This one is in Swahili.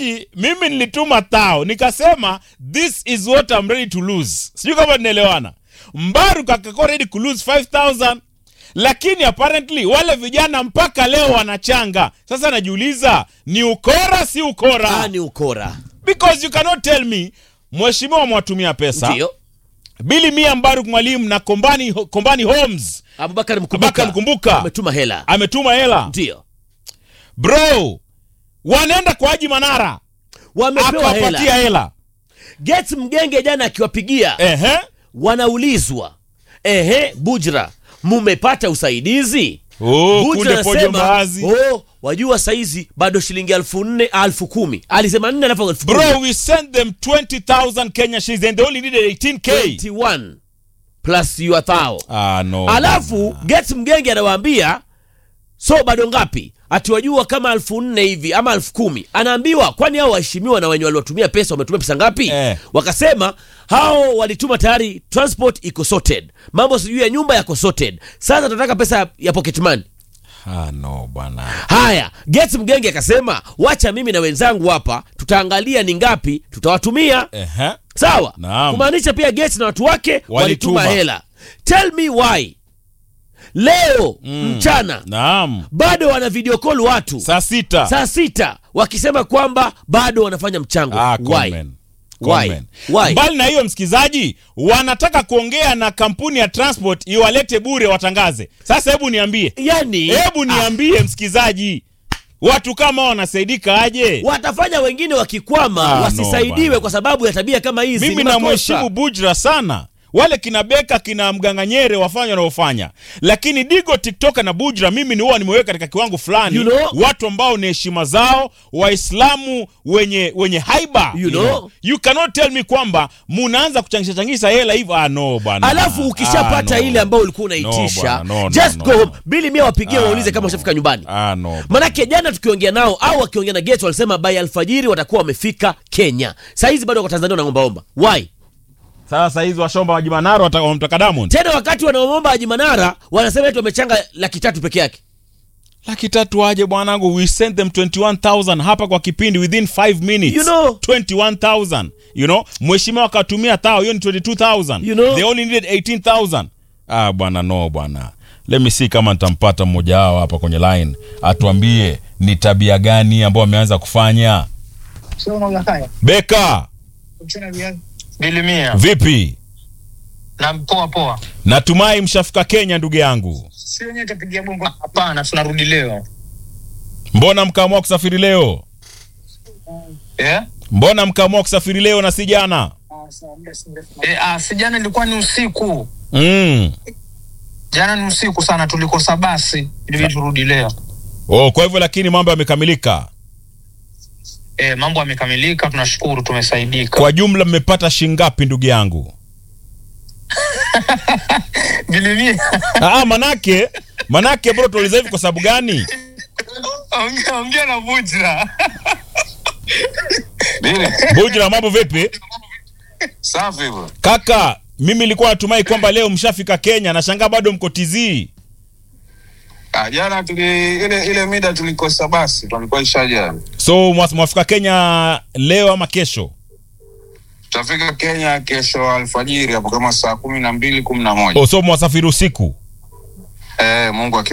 msikilizaji mimi nilituma tao nikasema this is what I'm ready to lose sijui kama tunaelewana mbaru kakako ready to lose 5000 lakini apparently wale vijana mpaka leo wanachanga sasa najiuliza ni ukora si ukora Ah, ni ukora because you cannot tell me mheshimiwa mwatumia pesa ndio bili mia mbaruk mwalimu na kombani, kombani homes abubakar Abubakar mkumbuka Mkumbuka. ametuma hela ametuma hela ndio bro wanaenda kwa haji manara wamepewa akawapatia hela hela Gates mgenge jana akiwapigia ehe wanaulizwa ehe bujra mumepata usaidizi oh, Bujra kunde pojo anasema, mbaazi oh, wajua saizi bado shilingi elfu nne elfu kumi alisema nne alafu elfu kumi. bro we sent them 20000 kenya shillings and they only needed 18k 21 plus your thao ah, no. alafu Gates mgenge anawaambia so bado ngapi atiwajua kama elfu nne hivi ama elfu kumi anaambiwa kwani hao waheshimiwa na wenye waliwatumia pesa wametumia pesa ngapi Eh. wakasema hao walituma tayari transport iko sorted mambo sijui ya nyumba yako sorted sasa tunataka pesa ya- ya pocket money ah, no bwana haya Gates mgenge akasema wacha mimi na wenzangu hapa tutaangalia ni ngapi tutawatumia ehe sawa Naam. kumaanisha pia Gates na watu wake walituma, Walituma. hela tell me why leo mchana naam bado wana video call watu saa sita saa sita wakisema kwamba bado wanafanya mchango ah, why? conman. Why? Conman. Why? mbali na hiyo msikilizaji wanataka kuongea na kampuni ya transport iwalete bure watangaze sasa hebu niambie yani hebu niambie msikilizaji watu kama hao wanasaidika aje watafanya wengine wakikwama Ah, no, wasisaidiwe bwana. kwa sababu ya tabia kama hizi mimi ni makosa. namheshimu bujra sana wale kina beka kina mganganyere wafanya wanaofanya lakini digo tiktoka na bujra mimi ni huwa nimeweka katika kiwango fulani You know- watu ambao ni heshima zao waislamu wenye wenye haiba You know- you cannot tell me kwamba munaanza kuchangisha changisha hela hivyo ah, no bwana alafu ukishapata Ah, no. ile ambayo ulikuwa No, unaitisha bwana, no, no, just no, go home no. bili mia wapigie Ah, waulize kama no. ushafika nyumbani ah, no. manake jana tukiongea nao au wakiongea na Gates walisema by alfajiri watakuwa wamefika Kenya sahizi bado wako Tanzania wanaombaomba why sasa hizi washomba wajimanaro wata- wamtaka Diamond tena wakati wanaomba Haji Manara wanasema eti wamechanga laki tatu peke yake laki tatu aje bwanangu we sent them 21000 hapa kwa kipindi within 5 minutes You know. 21000 you know mheshimiwa akatumia thao hiyo ni 22000 You know. they only needed 18000 ah bwana no bwana let me see kama nitampata mmoja wao hapa kwenye line atuambie ni tabia gani ambao wameanza kufanya Sio unauza kaya. beka Kuchuna viazi. Bilimia vipi na poa poa. natumai mshafika kenya ndugu yangu Si wenyewe tapigia bongo. Hapana, tunarudi leo mbona mkaamua kusafiri leo eh? mbona mkaamua kusafiri leo na si jana Ah, sawa, muda si mrefu. Eh, ah, si jana ilikuwa ni usiku, mm. jana ni usiku sana, tulikosa basi, ilibidi turudi leo. oh, kwa hivyo lakini mambo yamekamilika Eh, mambo yamekamilika, tunashukuru, tumesaidika. kwa jumla mmepata shingapi ndugu yangu Bilimia, ah, manake manake bro tuuliza hivi kwa sababu gani ongea ongea na Bujra. bujra mambo vipi Safi bro. kaka mimi nilikuwa natumai kwamba leo mshafika kenya nashangaa bado mko tizii Ah, jana tuli ile ile mida tulikosa basi tulikuwa ishaja. so mwa- mwafika kenya leo ama kesho Tutafika Kenya kesho alfajiri hapo kama saa kumi na mbili kumi na moja. oh, so mwasafiri usiku Eh, Mungu aki